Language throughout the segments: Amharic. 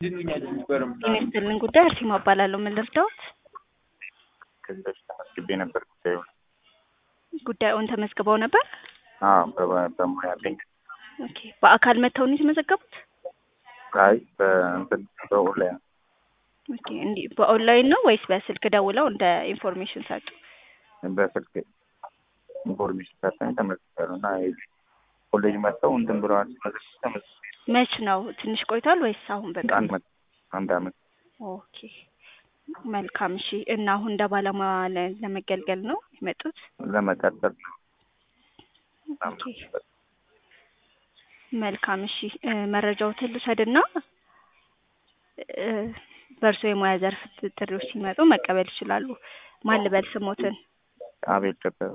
ጤና ይስጥልን ጉዳይ አርሴማ እባላለሁ። ምን ልርዳዎት? ከዚህ በፊት ተመዝግቤ ነበር ጉዳዩ ጉዳዩን ተመዝግበው ነበር? አዎ በ- በሙያ አለኝ። ኦኬ። በአካል መጥተው ነው የተመዘገቡት? አይ በእንትን በኦንላይን ኦኬ። እንዲህ በኦንላይን ነው ወይስ በስልክ ደውለው እንደ ኢንፎርሜሽን ሰጡ? በስልክ ኢንፎርሜሽን ሰጠኝ ተመዝግቤያለሁ እና ኮሌጅ መጥተው እንትን ብለዋል ሲመዘግቡ ተመዝግቤ መች ነው? ትንሽ ቆይቷል ወይስ አሁን በቃ? አንድ አመት አንድ አመት ኦኬ መልካም። እሺ። እና አሁን እንደ ባለሙያ ለ- ለመገልገል ነው የመጡት? ለመቀጠል ኦኬ መልካም። እሺ እ መረጃዎትን ልውሰድና እ በእርስዎ የሙያ ዘርፍ ጥሪዎች ሲመጡ መቀበል ይችላሉ። ማን ልበል ስሞትን? አቤል ደበበ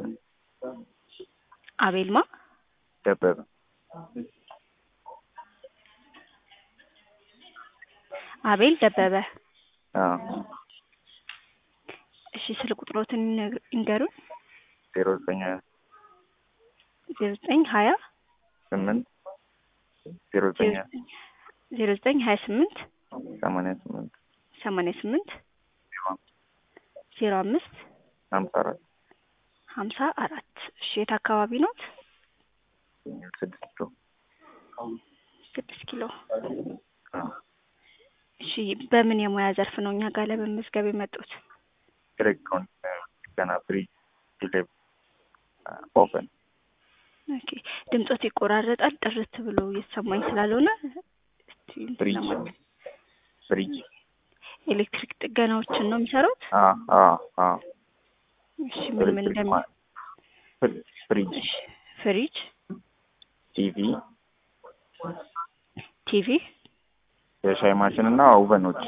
አቤልማ ደበበ አቤል ደበበ። አዎ እሺ ስልክ ቁጥሮትን ይነግ- ይንገሩን። ዜሮ ዘጠኝ ዜሮ ዘጠኝ ሀያ ስምንት ዜሮ ዘጠኝ ዜሮ ዘጠኝ ሀያ ስምንት ሰማንያ ስምንት ሰማንያ ስምንት ዜሮ ዜሮ አምስት ሀምሳ አራት ሀምሳ አራት እሺ የት አካባቢ ኖት? ስድስት ኪሎ ስድስት ኪሎ። አዎ እሺ በምን የሙያ ዘርፍ ነው እኛ ጋር ለመመዝገብ የመጡት? ኤሌክትሮኒክ ገና ፍሪጅ ዲሌቭ ኦቨን ኦኬ ድምጾት ይቆራረጣል። ጥርት ብሎ እየተሰማኝ ስላልሆነ እስቲ እንትን ፍሪጅ ለማለት ፍሪጅ ኤሌክትሪክ ጥገናዎችን ነው የሚሰሩት? አዎ አዎ አዎ እሺ ምን ምን ኤሌክትሪክ እንደሚ ማ- ፍሪ- ፍሪጅ እሺ ፍሪጅ፣ ቲቪ ቲቪ፣ የሻይ ማሽን እና ኦቨኖች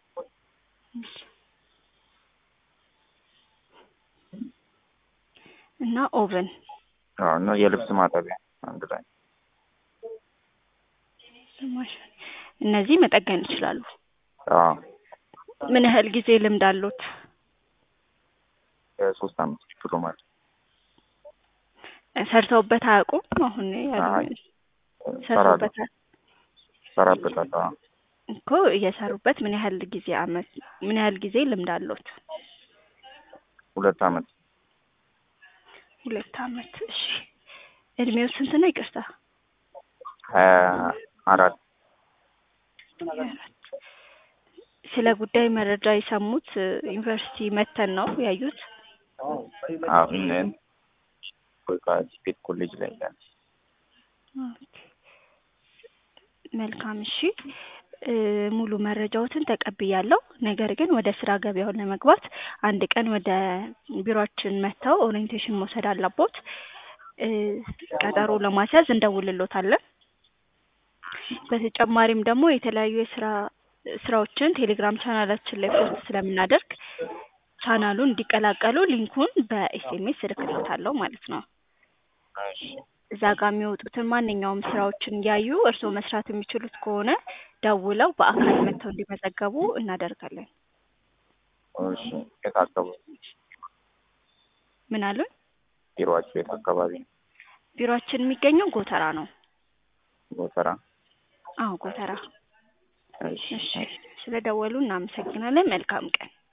እና ኦቨን አዎ እና የልብስ ማጠቢያ አንድ ላይ ማሽን እነዚህ መጠገን ይችላሉ። አዎ ምን ያህል ጊዜ ልምድ አሉት? የሶስት አመት ዲፕሎማ ሰርተውበት አያውቁም? አሁን አይ ያሉ ሰራለሁ ሰርተውበት ሰራበታለሁ አዎ እኮ እየሰሩበት ምን ያህል ጊዜ አመት ምን ያህል ጊዜ ልምድ አሉት? ሁለት አመት ሁለት አመት። እሺ እድሜው ስንት ነው? ይቅርታ ሀያ አራት ስለ ጉዳይ መረጃ የሰሙት እ ዩኒቨርሲቲ መተን ነው ያዩት? አዎ እነ- በቃ ስፔት ኮሌጅ ላይ ያለ ኦኬ። መልካም እሺ እ ሙሉ መረጃዎትን ተቀብያለሁ። ነገር ግን ወደ ስራ ገበያውን ለመግባት አንድ ቀን ወደ ቢሮአችን መጥተው ኦሪየንቴሽን መውሰድ አለቦት። እ ቀጠሮ ለማስያዝ እንደውልሎታለን። በተጨማሪም ደግሞ የተለያዩ የስራ ስራዎችን ቴሌግራም ቻናላችን ላይ ፖስት ስለምናደርግ ቻናሉን እንዲቀላቀሉ ሊንኩን በኤስኤምኤስ እልክልዎታለሁ ማለት ነው። እሺ እዛ ጋር የሚወጡትን ማንኛውም ስራዎችን እያዩ እርስዎ መስራት የሚችሉት ከሆነ ደውለው በአካል መጥተው እንዲመዘገቡ እናደርጋለን። እሺ የት አካባቢ ምን አሉን? ቢሮአችሁ የት አካባቢ ነው? ቢሮአችን የሚገኘው ጎተራ ነው። ጎተራ አዎ ጎተራ። እሺ እሺ ስለ ደወሉ እናመሰግናለን። መልካም ቀን።